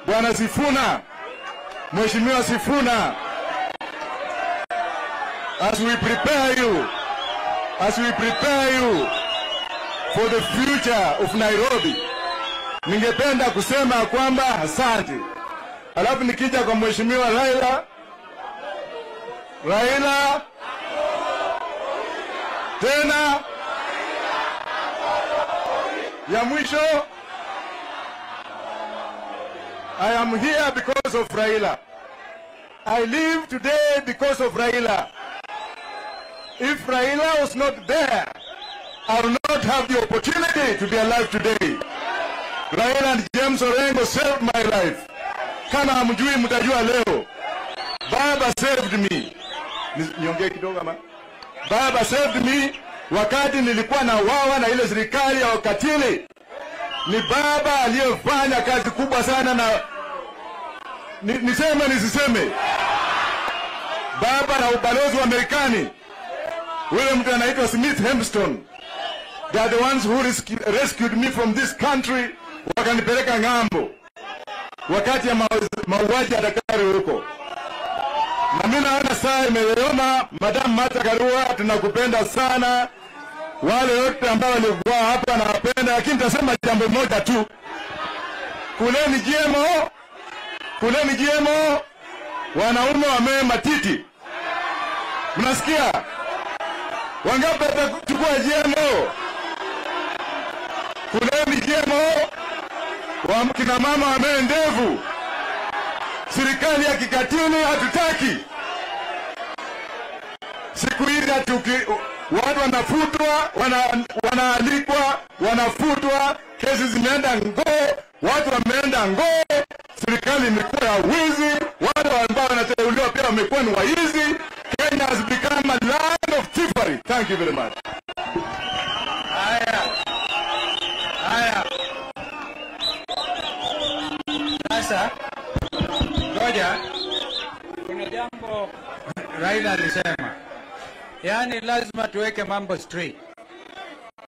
Bwana Sifuna, Mheshimiwa Sifuna, as we prepare you, as we prepare you for the future of Nairobi, ningependa kusema kwamba asante. Alafu nikija kwa Mheshimiwa Raila, Raila tena ya mwisho I am here because of Raila. I live today because of Raila. If Raila was not there, I would not have the opportunity to be alive today. Raila and James Orengo saved my life. Kama hamjui mtajua leo. Baba saved me. Ni- Niongee kidogo ama? Baba saved me wakati nilikuwa na wawa na ile serikali ya wakatili. Ni baba aliyefanya kazi kubwa sana na ni, niseme nisiseme, baba na ubalozi wa Marekani, yule mtu anaitwa Smith Hempston, they are the ones who rescued, rescued me from this country, wakanipeleka ng'ambo wakati ya mau- mauaji ya daktari huko na mimi naona saa imeyoyoma. Madam Martha Karua, tunakupenda sana. Wale wote ambao walikuwa hapa nawapenda, lakini nitasema jambo moja tu, kuleni GMO, kuleni GMO. Wanaume wamee matiti, mnasikia? Wangapi watachukua GMO? Kuleni GMO. Wa- Kina mama wamee ndevu. Serikali ya kikatili hatutaki. Siku hizi hatuki watu wanafutwa, wana, wanaalikwa, wanafutwa, kesi zimeenda ngoo, watu wameenda ngoo, serikali imekuwa ya wizi, watu ambao wanateuliwa pia wamekuwa ni waizi. Kenya has become a land of thievery. Thank you very much. Haya, haya, sasa ngoja, kuna jambo Raila alisema, yaani lazima tuweke mambo straight.